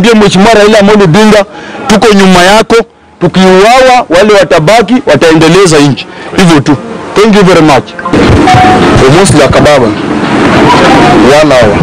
niambie Mheshimiwa Raila Amolo Odinga, tuko nyuma yako. Tukiuawa wale watabaki wataendeleza nchi, hivyo tu. Thank you very much. Almost la kababa one hour.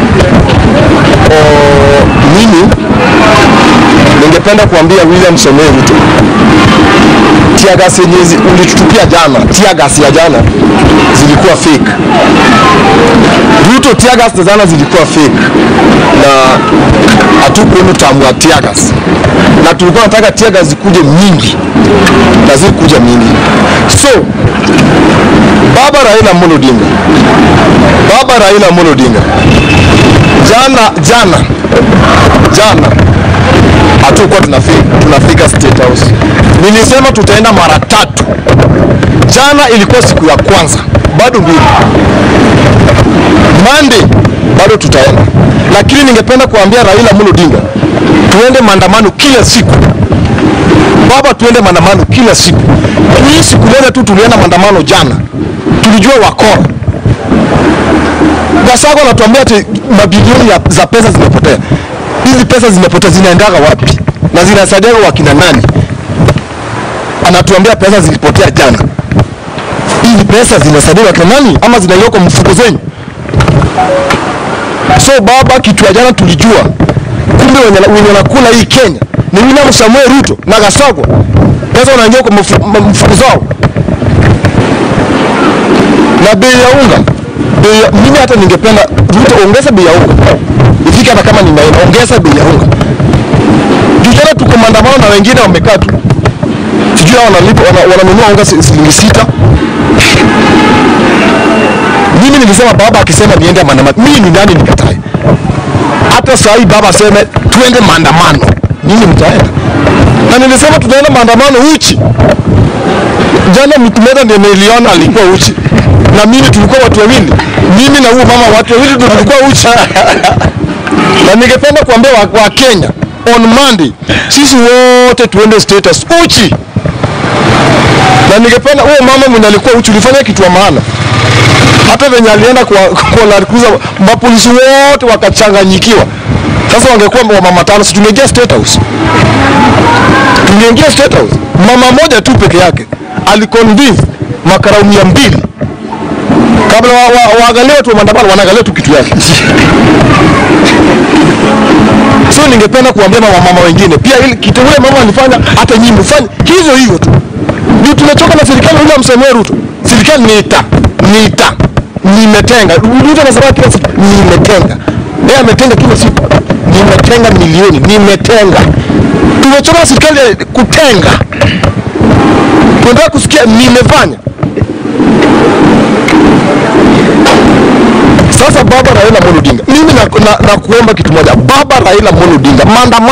Oh, mimi ningependa kuambia William Samoei Ruto, tiagas yenye zi- ulitutupia jana, tiagas ya jana zilikuwa fake. Ruto, tiagas za jana zilikuwa fake na hatukuona utamu wa tiagas, na tulikuwa nataka tiagas zikuje mingi na zikuja mingi. So baba Raila Amolo Odinga, baba Raila Amolo Odinga, jana jana jana hatukuwa tunafika, tunafika State House. Nilisema tutaenda mara tatu. Jana ilikuwa siku ya kwanza, bado mbili. Monday bado tutaenda, lakini ningependa kuambia Raila Amolo Odinga tuende maandamano kila siku. Baba, tuende maandamano kila siku. Hii siku moja tu tulienda maandamano jana, tulijua wakora Gasako anatuambia ati mabilioni ya, za pesa zimepotea. Hizi pesa zimepotea zinaendaga wapi na zinasaidia wakina nani? Anatuambia pesa zilipotea jana. Hizi pesa zinasaidia wakina nani ama zinaingia kwa mfuko zenyu? So baba, kitu ya jana tulijua, kumbe wenye wenye wanakula hii Kenya ni William Samoei Ruto na Gasako. Pesa wanaingia kwa mfu- mfuko zao na bei ya unga bei ya, mimi hata ningependa Ruto ongeza bei ya unga ifike hata kama ni maina ongeza bei ya unga juu jana tuko maandamano na wengine wamekaa tu sijui hao wanalipa wana- wananunua unga si- shilingi sita mimi nilisema baba akisema niende maandamano mimi ni nani nikatae hata saa hii baba aseme tuende maandamano mimi mtaenda na nilisema tutaenda maandamano uchi jana mtu mmoja ndiye niliona alikuwa uchi na mimi tulikuwa watu wawili mimi na huyo mama watu wawili ndio tulikuwa uchi na ningependa kuambia wa, wa Kenya on Monday sisi wote tuende status uchi na ningependa huyo mama mwenye alikuwa uchi ulifanya kitu wa maana hata venye alienda kwa, kwa Land Cruiser mapolisi wote wakachanganyikiwa sasa wangekuwa wa mama tano si tungeingia state house tungeingia state house mama moja tu peke yake aliconvince makarau mia mbili kabla wa, wa, waangalie watu wa maandamano wanaangalia tu kitu yake so ningependa kuambia mama mama wengine pia ili kitu ule mama alifanya hata nyinyi mfanye hivyo hivyo tu ndio tumechoka na serikali ya William Samoei Ruto serikali niita niita nimetenga Ruto anasema kila siku nimetenga yeye ametenga kila siku nimetenga milioni nimetenga tumechoka na serikali ya kutenga tunataka kusikia nimefanya sasa baba Raila Amolo Odinga mimi na, na, na kuomba kitu moja baba Raila Amolo Odinga maandamano